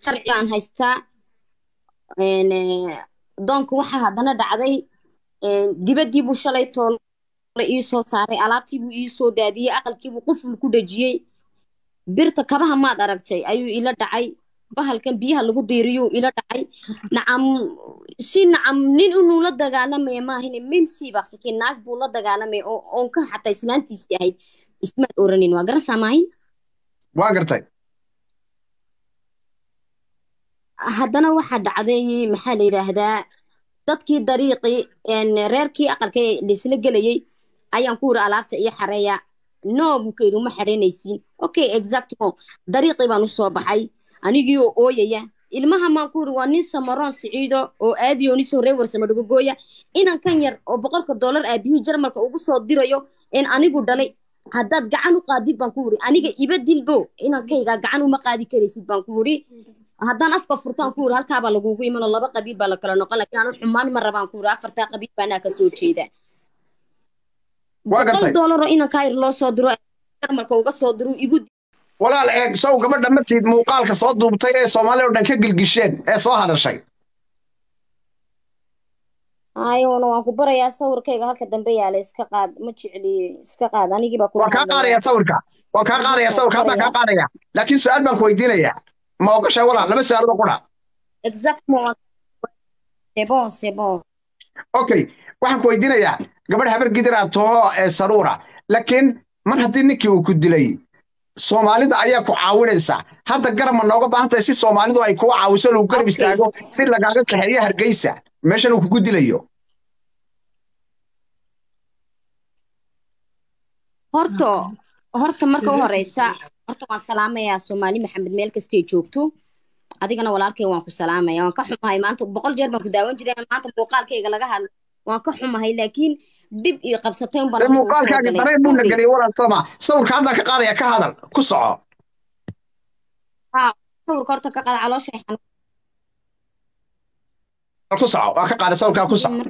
sharci aan haystaa doonka waxaa haddana dhacday dibaddii buu shalay toole ii soo saaray alaabtii buu ii soo daadiyey aqalkiibuu quful ku dhejiyey birta kabaha maad aragtay ayuu ila dhacay bahalkan biyaha lagu diiriyuu ila dhacay nacam si nacam nin inuu la dagaalamaya maahine mimsii baqsake naag buu la dagaalamaya oo oonka xataa islaantiisii ahayd ismaad oranin waa garansaa maahin waa gartay haddana waxaa dhacday maxaa la yidhaahdaa dadkii dariiqii reerkii aqalka laisla gelayey ayaan ku yiri alaabta iyo xareeya no buu ka yidhi uma xareynaysiin okay exactmo dariiqii baan u soo baxay anigii oo ooyaya ilmaha maan ku yiri waa nin samaroon siciido oo aadiyo nisoo reer warsamo dhagogooya inan kan yar oo boqolka dollar aabihii jarmalka ugu soo dirayo in anigu dhalay haddaad gacan u qaadid baan ku yiri aniga iba dilbo inankayga gacan uma qaadi karaysid baan ku yiri haddaan afka furtaan ku yiri halkaabaa lagugu imano laba qabiil baa la kala noqon lakin anu xumaan ma rabaan ku yiri afartaa qabiil baanaa ka soo jeeda boqol dollar oo inankaa yar loo soo diro jarmalka uga soo diro igu walaal eeg sow gabadha matiid muuqaalka soo duubtay ee soomaaliya oo dhan ka gilgisheen ee soo hadashay ayona waan ku barayaa sawirkayga halka dambe yaala iska qaad ma jecli iska qaad anigii baa waan kaa qaadaya sawirka waan kaa qaadaya sawirka haddaan kaa qaadaya laakiin su-aal baan ku weydiinaya ma ogashay walaal laba su-aalood oo qura okay waxaan ku weydiinayaa gabadh habar gidiraa toho ee saruura laakiin mar haddii ninkii uu ku dilay soomaalida ayaa ku caawinaysa hadda garab ma nooga baahan tahay si soomaalidu ay kuu caawiso lagu garab istaago si lagaaga kaxeeyo hargeysa meeshan uu kugu dilayo horto horta marka u horeysa horta waan salaamayaa soomaali maxamed meel kastay joogto adigana walaalkay waan ku salaamaya waan ka xumahay maanta boqol jeer baan ku daawan jiray maanta muuqaalkayga laga hadla waan ka xumahay laakiin dhib iyo qabsatay un baan muuqaalkaaga dareen buuna geliyay walaal sooma sawirka haddaan ka qaadaya ka hadal ku soco sawirka horta ka qaada caloosha ku soco waa ka qaaday sawirkaa ku soco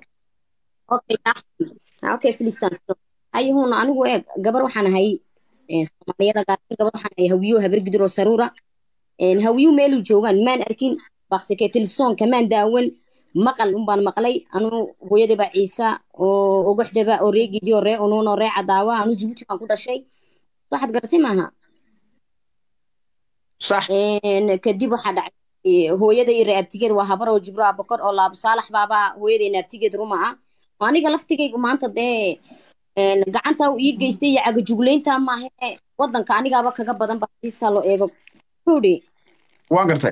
okay filistan ayuhuna anigu eeg gabar waxaan ahay soomaaliyada gaar gabar waxaan ahay hawiyo habar gidiroo saruura hawiyo meeluu joogaan maan arkin baksike telefisonka maan daawan maqal unbaan maqlay anu hooyadaba ciisa oo ogoxdaba oo ree gidi oo ree unuun oo ree cadaawa anu jibuuti baan ku dhashay waxaad garatay maaha sax kadib waxaa dhacay hooyada iyo ree abtigeed waa habar oo jibro abakor oo laabo saalax baaba hooyadayna abtigeed ruma ah aniga laftigaygu maanta dee gacanta uu ii geystay iyo cagajugleynta maahe wadanka anigaaba kaga badan ba hadiisaa loo eego kowdhe waa gartay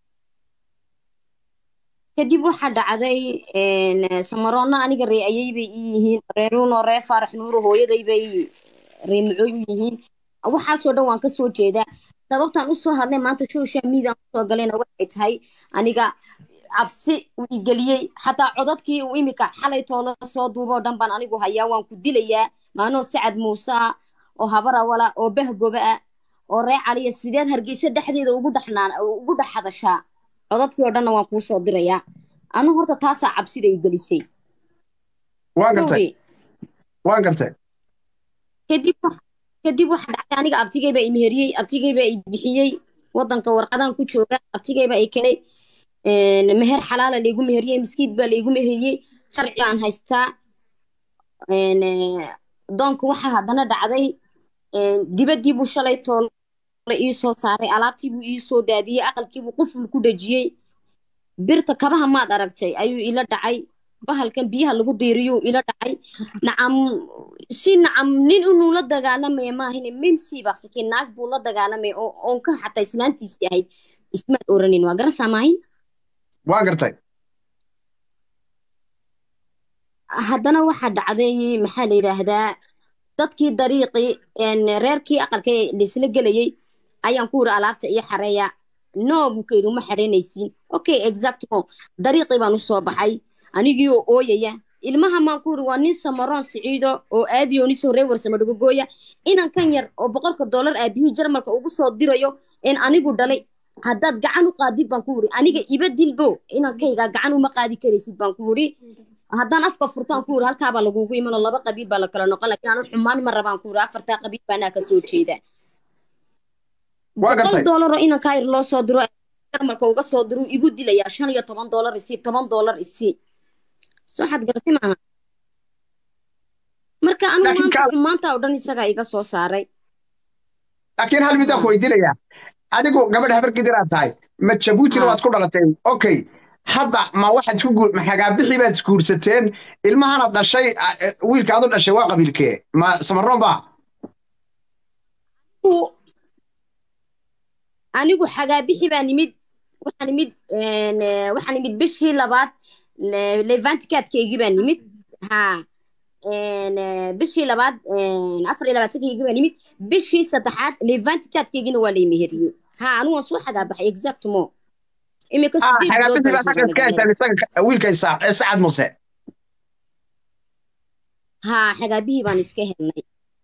kadib waxaa dhacday samaroonna aniga ree ayay bay ii yihiin reeruunoo ree faarax nuuro hooyaday bay ree macooy u yihiin waxaasoo dhan waan kasoo jeedaa sababtaan usoo hadlay maanta social media usoo galayna waxay tahay aniga cabsi uu igeliyey xataa codadkii uu imika xalay toolo soo duuboo dhan baan anigu hayaa waan ku dilayaa maanoo sacad muuse ah oo habarawala oo bahgoba ah oo ree caliya sideed hargeysa dhexdeeda ugu dhexnaan ugu dhex hadashaa codadkii oo dhanna waan kuu soo dirayaa anu horta taasaa cabsida i gelisay waan gartay waan gartay kadib kadib waxa dhacday aniga abtigaybaa i meheriyey abtigaybaa i bixiyey wadanka warqadaan ku jooga abtigaybaa i kenay meher xalaala laygu meheriyey miskiid baa laygu meheriyey sharci aan haystaa doonka waxaa haddana dhacday dibaddii buu shalay toole ii soo saaray alaabtii buu ii soo daadiyey aqalkiibuu quful ku dhejiyey birta kabaha maad aragtay ayuu ila dhacay bahalkan biyaha lagu diiriyuu ila dhacay nacam si nacam nin inuu la dagaalamaya maahine mimsii baqsake naag buu la dagaalamaya oo oonka xataa islaantiisii ahayd ismaad oranin waa garansaa maahin waa gartay haddana waxaa dhacday maxaa la yidhaahdaa dadkii dariiqii reerkii aqalka laisla gelayey ayaan ku yiri alaabta iyo xareeya no buu ka yidhi uma xareynaysiin okay exactmo dariiqii baan u soo baxay anigii oo ooyaya ilmaha maan ku yiri waa nin samaroon siciido oo aadiyo nisoo reer warsamo dhagogooya inan kan yar oo boqolka dollar aabihii jarmalka ugu soo dirayo in anigu dhalay haddaad gacan u qaadid baan ku yiri aniga iba dilbo inankayga gacan uma qaadi karaysid baan ku yiri haddaan afka furtaan ku yiri halkaabaa lagugu imano laba qabiil baa la kala noqon lakin anu xumaan ma rabaan ku yiri afartaa qabiil baanaa ka soo jeeda boqol dollar oo inankaa yar loo soo diro jarmalka uga soo diruu igu dilayaa shan iyo toban doolar isii toban doolar isii soo waxaad garatay maaha marka anigu Laakiin maanta ka- xumaanta oo dhan isagaa iga soo saaray laakiin hal midaan ku weydiinaya adigu gabadh habar gidiraad tahay ma jabuutina Ah. waad ku dhalatay okay hadda ma waxaad isku guur ma xagaabixii baad isguursateen ilmahana dhashay ah, eh, wiilka aad u dhashay waa qabiilkee ma samaroon ba Anigu- anigu xagaabixi baa nimid waxaa nimid een, eh, waxaa nimid bishii labaad le- levantikaadkaygii baa nimid ha een, eh, bishii labaad een, afar iyo labaatankaygii baa nimid bishii saddexaad levantikaadkaygina waa lay meheriyey ha anigu waan soo xagaabaxay exactmo imika ah sideed bilood xagaabixii baan baad xagga joogaa iska magaalada heshaan isaga wiilka isaaq ee sacad muse ha xagaabihii baan iska helnay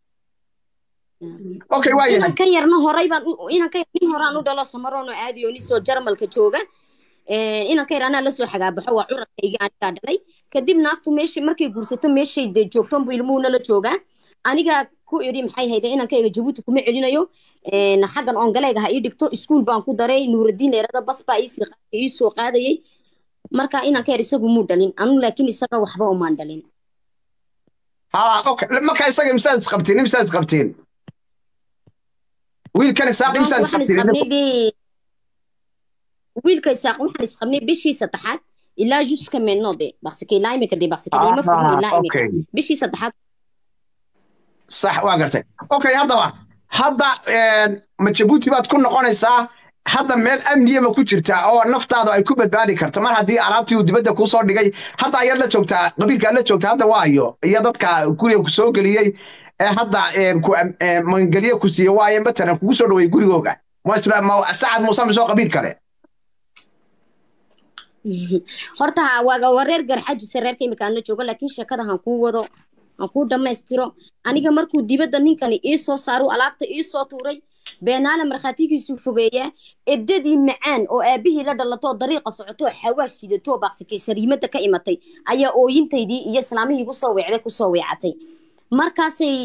okay waa yahay inankan yarna horay baan u- inankan yar nin horaan u dhalo samaroon oo aadi oo nisoo jarmalka jooga Een, inankan yar anaa lasoo xagaabaxo waa curadkayga anigaa dhalay kadib naagtu meesha markay guursato meeshay dee joogton buu ilmuhu nala joogaa anigaa ku idhi maxay hayde inankayga jabuuti kuma celinayo Een, xaggan oongalayga ha ii dhigto iskuul baan ku daray nuuraddiin leerada bas baa iisii qaadayay, ii soo qaadayay marka inanka yar isagu muu dhalin anu laakiin isaga waxba umaan dhalin ah okay marka isaga imsaad isqabtiin imsaad isqabtiin wiilkan isaaq donc imsaad waxaan isqabtiin isqabnay dee wiilka isaaq waxaan isqabnay bishii saddexaad ilaa juska menode baksike ilaa imika dee baksike ima furno Ah, ilaa imika okay bishii saddexaad sax waa gartay okay haddaba hadda een, ma jabuuti baad ku noqonaysaa hadda meel amniya ma ku jirtaa oo naftaadu ay ku badbaadi karto mar haddii alaabtii uu dibadda kuu soo dhigay hadda ayaad la joogtaa qabiilka aad la joogtaa hadda waayo iyo dadka guriga ku soo geliyey ee hadda een, ku am- een, magangelye ku siiye waaye matalan kugu soo dhaweey gurigooga ma isla ma sacad muuse misoo qabiil kale horta waa waa reer garxajise reerka imika aan la joogo laakiin sheekada han kuu wado han kuu dhammaystiro aniga markuu dibadda ninkani ii soo saaro alaabta ii soo tuuray beenaale markhaatigiisu fogeeyaa edadii macaan oo aabihii la dhalatoo dariiqa socotoo xawaash sidatoo baaqsikay shariimada ka imatay ayaa ooyintaydii iyo islaamihii igu soo weecday kusoo weecatay markaasay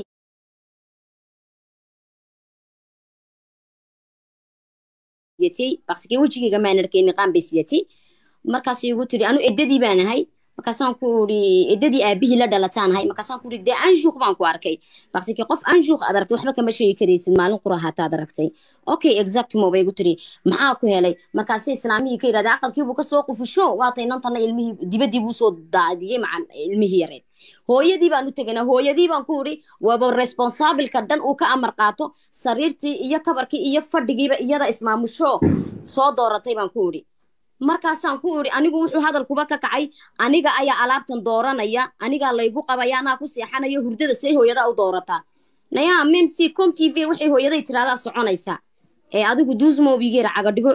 sidatay baaqsikay wejigayga maan arkay niqaan bay sidatay markaasuu igu tiri anu edadii baan ahay markaasaan ku uri edadii aabihii la dhalataan ahay markaasaan ku uri dee anshuuq baan ku arkay baksike qof anshuuq aad aragtay waxba kama sheegi karaysid maalin qura hataad aragtay okay exactmo bay igu tiri maxaa ku helay markaasay islaamihii ka yidhahday aqalkiibuu kasoo qufusho waatay nantana ilmihii dibadii buu soo daadiyey macan ilmihii yareed hooyadii baan u teganaa hooyadii baan ku uri waaba responsabilka dhan uu ka amar qaato sariirtii iyo kabarkii iyo fadhigiiba iyada ismaamusho soo dooratay baan ku uri markaasaan ku iri anigu wuxuu hadalkuba ka kacay aniga ayaa alaabtan dooranaya anigaa laygu qabaya anaa ku seexanaya hurdada say hooyadaa u doorataa nayaa memc com t v waxay hooyaday tiraahdaa soconaysaa ee adigu duusmobigeera cagadhigo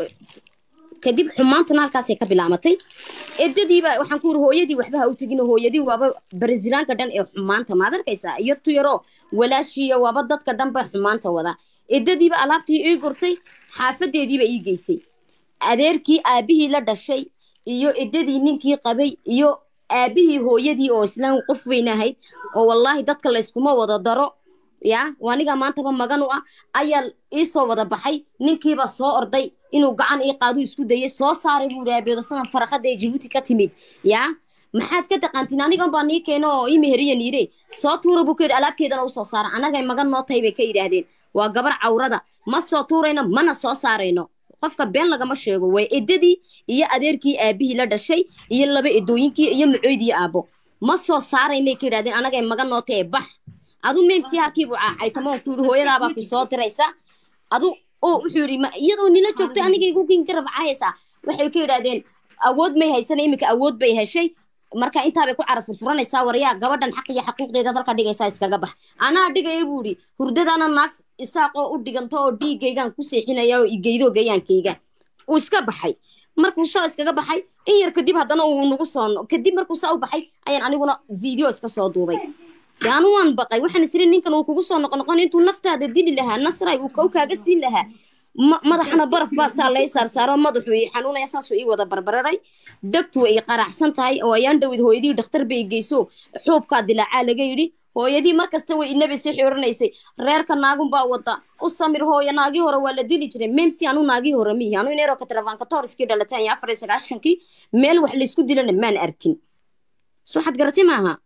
kadib xumaantuna halkaasay ka bilaamatay edadiiba waxaan ku iri hooyadii waxba ha u tegin hooyadii waaba barasilaanka dhan ee xumaanta maad arkaysaa iyo tuyaro walaashiiya waaba dadka dhanba xumaanta wada edadiiba alaabtii ii gurtay xaafadeediiba ii geysay adeerkii aabihii la dhashay iyo edadii ninkii qabay iyo aabihii hooyadii oo islaan qof weyn ahayd oo wallaahi dadka layskuma wada daro ya aniga maantaba magan u ah ayaa iisoo wada baxay ninkiiba soo orday inuu gacan ii qaadu isku dayay soo saaray buu raabeedo sanan faraqada ee jabuuti ka timid ya maxaad ka taqaantiin anigan baa nii keeno oo ii meheriya niire soo tuura buu ka yidhi alaabteedana usoo saara annagay magan noo tahay bay ka yidhaahdeen waa gabar cawrada ma soo tuurayno mana soo saarayno qofka been lagama sheego waa edadii iyo adeerkii aabihii la dhashay iyo laba edooyinkii iyo macoydii aabbo ma soo saaraynay ka yidhahdeen anagay magan noo tahay bax adu memsi halkiibuu caaytamoon ku yidhi hooyadaabaa ku soo diraysa adu oo wuxuu yidhi ma iyadoo nila joogtay aniga igu kin garab caayaysaa waxay ka yidhaahdeen awood may haysana iminka awood bay heshay marka intaabay ku caraf furfuranaysaa waryaa gabadhan xaq iyo xaquuqdeeda dalka dhigaysaa iskaga bax anaa dhigaya buu yidhi hurdadana naag isaaqoo u dhiganto oo dhiigaygaan ku seexinaya oo igeydo gayaankayga uu iska baxay markuu saa iskaga baxay in yar kadib haddana uu nagu soo kadib markuu saa u baxay ayaan aniguna video iska soo duubay yaanu waan baqay waxaan isiri ninkan uu kugu soo noqonoqon intuu naftaada dili lahaa nasray uu kow kaaga siin lahaa madaxna baraf baa saa lay saarsaaro madaxu ii xanuunaya saasuu ii wada barbararay dhegtu way ii qaraxsan tahay oo ayaan dhowid hooyadii dhakhtar bay geyso xuubkaa dilaacaa laga yidhi hooyadii markasta way inabaysa xoranaysay reerka naagun baa wada u samir hooya naagii hore waa la dili jiray memsi anu naagii hore mihi anu ineeroka telefoonka tooriskii dhalataan iyo afar iyo sagaashankii meel wax laysku dilana maan arkin so waxaad garatay maaha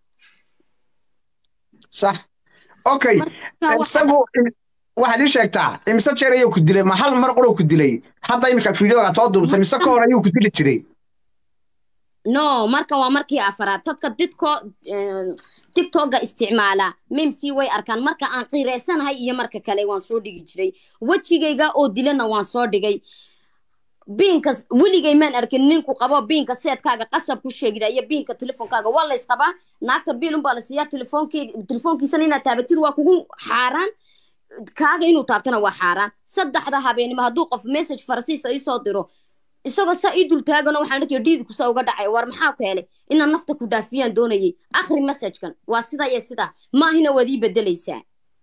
sax okay isagu waxaad ii sheegtaa imise jeer ayuu ku dilay ma hal mar quruu ku dilay hadda iminka fideoga soo duubtay mise ka hor ayuu ku dili jiray no marka waa markii afaraad dadka didko tiktoka isticmaala memsi way arkaan marka aan qiireysanahay iyo marka kale waan soo dhigi jiray wejigayga oo dilana waan soo dhigay biinka weligay maan arkin ninku qabo biinka seedkaaga qasab ku sheegida iyo biinka telefoonkaaga waa lays qabaa naagta biilun baa la siiyaa telefoonkiisana inaad taabatid waa kugu xaaraan kaaga inuu taabtana waa xaaraan saddexda habeenimo hadduu qof message farasiisa isoo diro isagoo saa ii dul taagano waxaan dhakay dhiidkusa uga dhacay war maxaa ku helay inaan nafta ku dhaafiyaan doonayay akhri messagekan waa sidaa iyo sidaa maahina waad ii bedelaysaa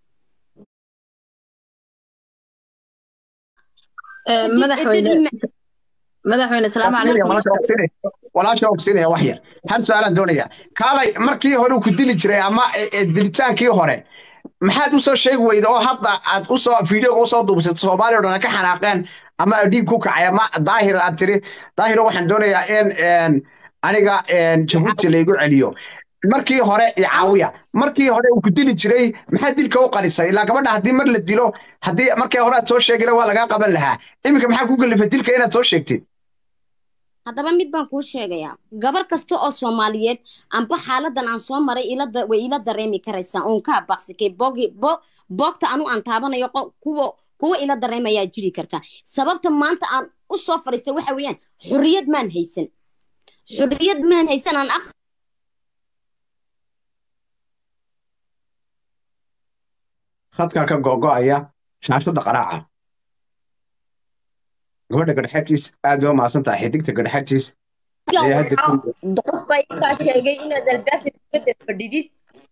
madaxweyne salaamu calaykum walaasha ogsinaya wax yar hal su-aalaan doonaya kaalay markii hore uu ku dili jiray ama dilitaankii hore maxaad usoo sheegi weyda oo hadda aad usoo videoga usoo duubsatay soomaaliya o dhan ka xanaaqeen ama dhiig ku kacay ama daahir aad tiri daahiro waxaan doonayaa in aniga jabuuti laygu celiyo markii hore iyo caawiya markii hore uu ku dili jiray maxaa dilka u qarisay ilaa gabadha haddii mar la dilo haddii markii hore aad soo sheegila waa lagaa qaban lahaa iminka maxaa ku gelifa dilka inaad soo sheegtid haddaba mid baan kuu sheegayaa gabar kasta oo soomaaliyeed amba xaaladan aan soo maray way ila dareemi karaysaa oon ka abaqsikay boogta anu aan taabanayo kuwa kuwa ila dareemayaa jiri karta sababta maanta aan u soo fadhiistay waxa weeyaan xorriyad maan haysan xorriyad maan haysan aan khadkaa ka gogo'aya shaashada qaraaca gabadha gadhaxajiis aad waa mahadsan tahay xidigta gadhaxajiis qof baa ikaa sheegay inaad albaabka dibadda fadhidid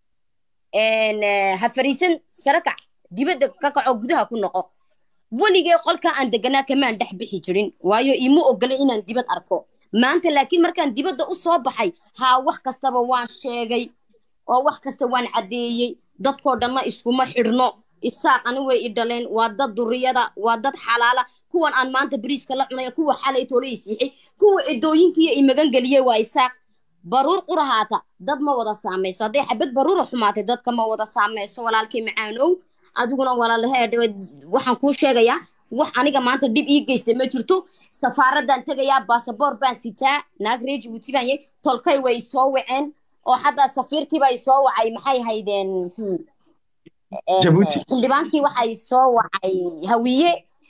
ha fariisan sarakac dibadda ka kaco gudaha ku noqo weligee qolka aan deganaa kamaan dhex bixi jirin waayo iima ogolay inaan dibad arko maanta laakiin markaan dibadda u soo baxay haa wax kastaba waan sheegay oo wax kasta waan caddeeyey dadkoo dhanna iskuma xidhno isaaqani way i dhaleen waa dad duriyada waa dad xalaala kuwan aan maanta bariiska la cunaya kuwa xalay toole i siixay kuwa edooyinkiiyo i magangeliyey waa isaaq baruur qurahaata dad ma wada saamayso hadday xabad baruura xumaatay dadka ma wada saamayso walaalkii macaanow adiguna walaalahe waxaan kuu sheegayaa wax aniga maanta dhib ii geystay ma jirto safaaraddaan tegayaa baasaboor baan sitaa naag reer jibuuti baan yahay tolkay way isoo waceen oo xataa safiirkiiba isoo wacay maxay haydeen xildhibaankii waxay soo wacay hawiye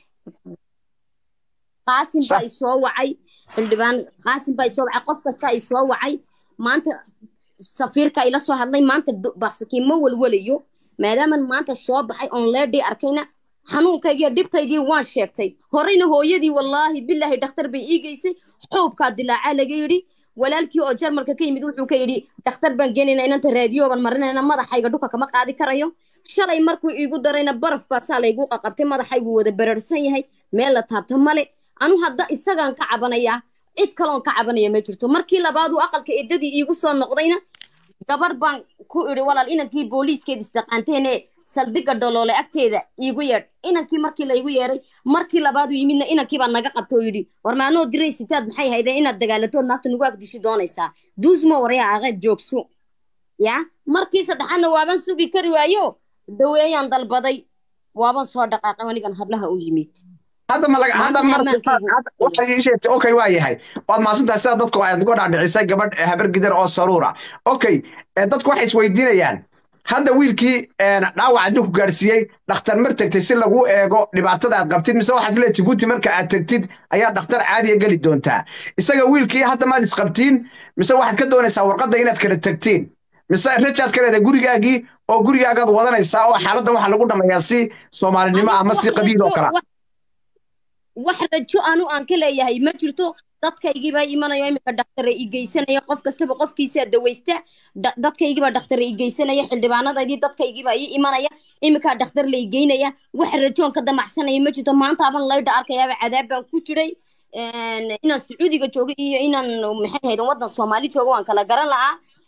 qaasim baa isoo wacay xildhibaan qaasim baa isoo wacay qof kasta isoo wacay maanta safiirka ila soo hadlay maanta baksakii ma walwalayo maadaaman maanta soo baxay oon leedhii arkayna xanuunkaygiiyo dhibtaydii waan sheegtay horeyna hooyadii wallaahi bilaahi dhakhtar bay ii geysay xuubkaa dilaacaa laga yidhi walaalkii oo jarmalka ka yimid wuxuu ka yidhi dhakhtar baan geenayna inanta raadiyooban marinayna madaxayga dhuka kama qaadi karayo shalay markuu iigu darayna baraf baa saa laygu qaqabtay madaxaygu wada bararsan yahay meel la taabto male anu hadda isagaan ka cabanayaa cid kaloon ka cabanaya ma jirto markii labaaduu aqalka eddadii iigu soo noqdayna gabar baan ku idhi walaal inankii booliiskeed isdaqaanteene saldhigga dholoole agteeda iigu yeedh inankii markii laygu yeeray markii labaadu yimidna inankiibaa naga qabta oo yidhi war maanoo diray sitaad maxay haydeen inaad dagaalatood naagta nagu agdishi doonaysaa duusmo waryaa aqeed joogso ya markii saddexaadna waaban sugi kari waayo dhaweeyaan dalbaday waaban soo dhaqaaqay anigan hablaha u yimid hadda ma laga hadda mar waxay ii sheegtay okay waa yahay waad maasantahay sida dadku aad uga dhaadhicisay gabadh habar gidar oo saruura okay dadku waxay isweydiinayaan hadda wiilkii dhaawac hadduu ku gaadhsiiyey dhakhtar mar tegtay si lagu eego dhibaatada aad qabtid mise waxaad le jibuuti marka aad tegtid ayaa dhakhtar caadiya geli doontaa isaga wiilkii hadda maad isqabtiin mise waxaad ka doonaysaa warqadda inaad kala tegtiin mise rajaad ka leedahay gurigaagii oo gurigaagaad wadanaysaa oo xaaladdan waxaa lagu dhammayaa si soomaalinimo ama si qabiil oo kala wax rajo anu aan ka leeyahay ma jirto dadkaygiibaa imanayo iminka dhaktare i geysanaya qof kastaba qofkiisaa dawaysta dadkaygiibaa dhaktare i geysanaya xildhibaanadaydii dadkaygiibaa ii imanaya iminkaa dhakhtar la i geynaya wax rajoon ka damacsanaya ma jirto maanta aban laydha arkayaaba cadaab baan ku jiray inaan sacuudiga joogo iyo inaan maxay haydan waddan soomaali joogo waan kala garan lahaa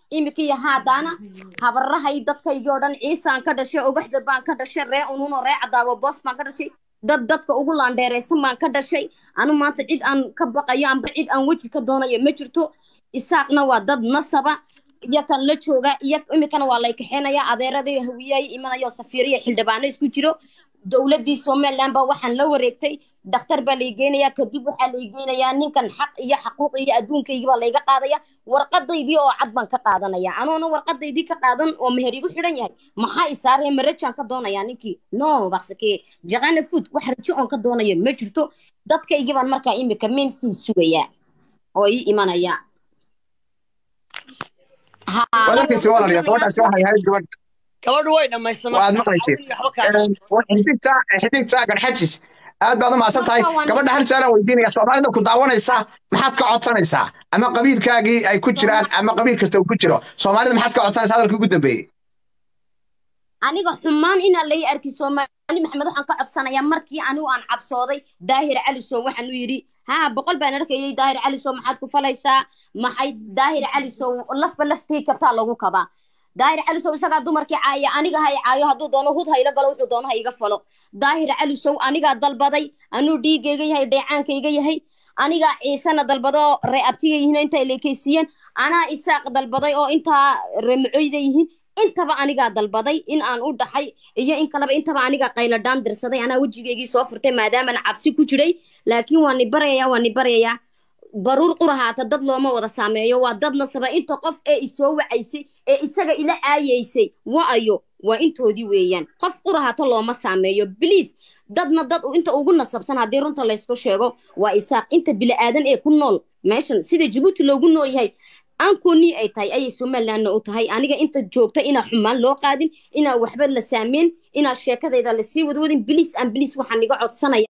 imika iyo haadaana habarahay dadkaygii oo dhan ciisaan ka dhashay ogaxda baan ka dhashay ree ununo ree cadaabo boos baan ka dhashay dad dadka ugu laandheeraysan baan ka dhashay anu maanta cid aan ka baqayo amba cid aan weji ka doonayo ma jirto isaaqna waa dad nasaba iyo kan la jooga iyo imikana waa lay kaxeenayaa adeeradii hawiyay imanayo safiiriya xildhibaano isku jiro dowladdii somaliland baa waxaan la wareegtay dhakhtar baa lay geynayaa kadib waxaa lay geynayaa ninkan xaq iyo xaquuq iyo adduunkaygii baa layga qaadaya warqadaydii oo cad baan ka qaadanaya anoona warqadaydii ka qaadan oo meher igu xidhan yahay maxaa isaaraya marajaan ka doonayaa ninkii no baksake jaqana food wax rajo oon ka doonayo ma jirto dadkaygii baan markaa imika memsii sugayaa oo ii imanaya wadarkiisi walaalaya gabadhaasi waxay ahayd gabadh gabadhu way dhammaysamay waad maqlayseen xidigta xidigta garxajis aad baad u mahadsan tahay gabadha hal su-aalaan weydiinaya soomaalida ku daawanaysa maxaad ka codsanaysaa ama qabiilkaagii ay ku jiraan ama qabiil kasta uu ku jiro soomaalida maxaad ka codsanaysaa hadalkii ugu dambeeyey aniga xumaan inaan lay arki soomaali maxamed waxaan ka codsanayaa markii anigu aan cabsooday daahir calisow waxaan u yidhi haa boqol baan arkayay daahir calisow maxaad ku falaysaa maxay daahir calisow lafba laftii jabtaa lagu kabaa daahir calisow isagaa dumarkii caaya aniga hay caayo hadduu doono hud hayla galo wuxuu doono ha iga falo daahir calisow anigaa dalbaday anuu dhiigayga yahay dheecaankayga yahay anigaa ciisena dalbadoo ree abtiga yihiin intay leekaysiiyeen anaa isaaq dalbaday oo intaa reemacoyda yihiin intaba anigaa dalbaday in aan u dhaxay iyo in kaleba intaba anigaa qayladhaan dirsaday anaa wejigaygii soo furtay maadaaman cabsi ku jiray laakiin waa ni baryayaa waa ni baryayaa baruur qurahaata dad looma wada saameeyo waa dad nasaba inta qof ee isoo wacaysay ee isaga ila caayaysay wa-ayo waa intoodii weeyaan qof qurahaata looma saameeyo bliis dadna dad inta ugu nasabsan haddii runta laysku sheego waa isaaq inta bili-aadan ee ku nool meeshan sida jabuuti loogu nool yahay aankoonii ay tahay ayay somalilandna u tahay aniga inta joogta inaa xumaan loo qaadin inaa waxba la saameyn inaa sheekadayda lasii wadwadin bliis aan bliis waxaan iga codsanaya